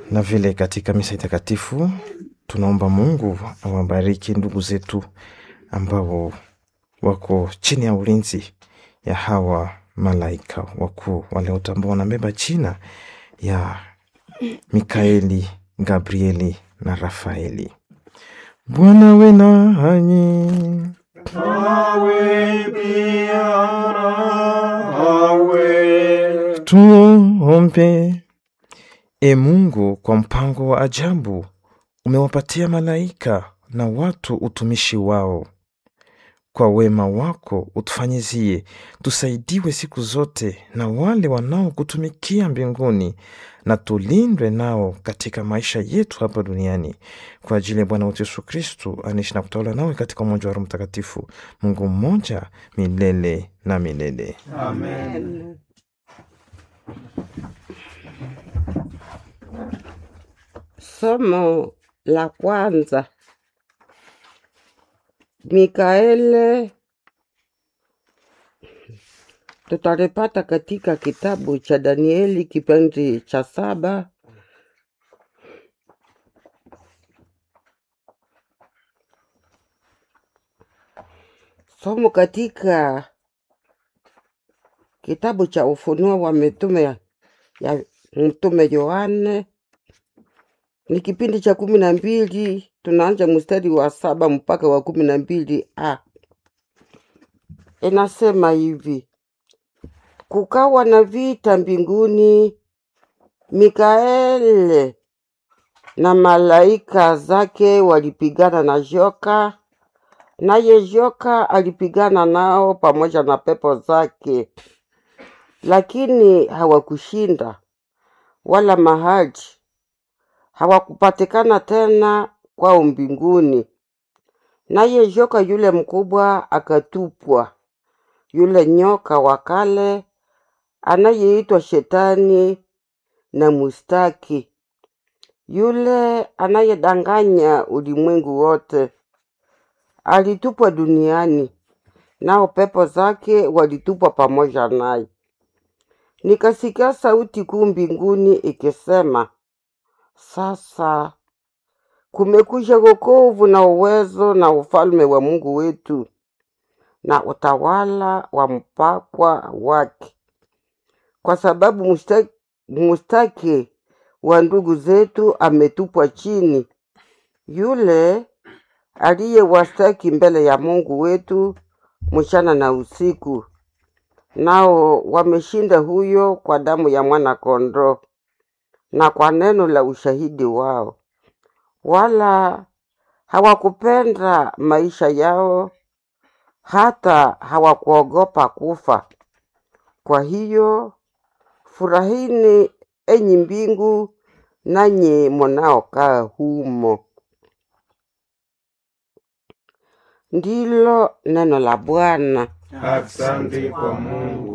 Na vile katika misa takatifu tunaomba Mungu awabariki ndugu zetu ambao wako chini ya ulinzi ya hawa malaika wakuu waliotambua wanabeba jina ya Mikaeli, Gabrieli na Rafaeli. Bwana we nanyi. Awe pia nawe. Tuombe. E Mungu, kwa mpango wa ajabu umewapatia malaika na watu utumishi wao. Kwa wema wako utufanyizie tusaidiwe siku zote na wale wanaokutumikia mbinguni, na tulindwe nao katika maisha yetu hapa duniani, kwa ajili ya Bwana wetu Yesu Kristu anaishi na kutawala nawe katika umoja wa Roho Mtakatifu, Mungu mmoja milele na milele. Amen. Somo la kwanza. Mikaele tutalipata katika kitabu cha Danieli kipindi cha saba somo katika kitabu cha Ufunuo wa mitume ya, ya mtume Yohane ni kipindi cha kumi na mbili tunaanza mstari wa saba mpaka wa kumi na mbili a inasema hivi kukawa na vita mbinguni mikaele na malaika zake walipigana na joka naye joka alipigana nao pamoja na pepo zake lakini hawakushinda wala mahali hawakupatikana tena kwao mbinguni. Naye joka yule mkubwa akatupwa, yule nyoka wa kale anayeitwa Shetani na Mustaki, yule anayedanganya ulimwengu wote, alitupwa duniani, nao pepo zake walitupwa pamoja naye. Nikasikia sauti kuu mbinguni ikisema, sasa kumekuja wokovu na uwezo na ufalme wa Mungu wetu na utawala wa mpakwa wake, kwa sababu mustaki, mustaki wa ndugu zetu ametupwa chini, yule aliyewastaki mbele ya Mungu wetu mchana na usiku, nao wameshinda huyo kwa damu ya mwana kondoo na kwa neno la ushahidi wao, wala hawakupenda maisha yao, hata hawakuogopa kufa. Kwa hiyo furahini, enyi mbingu, nanyi mnaokaa humo. Ndilo neno la Bwana. Asante kwa Mungu.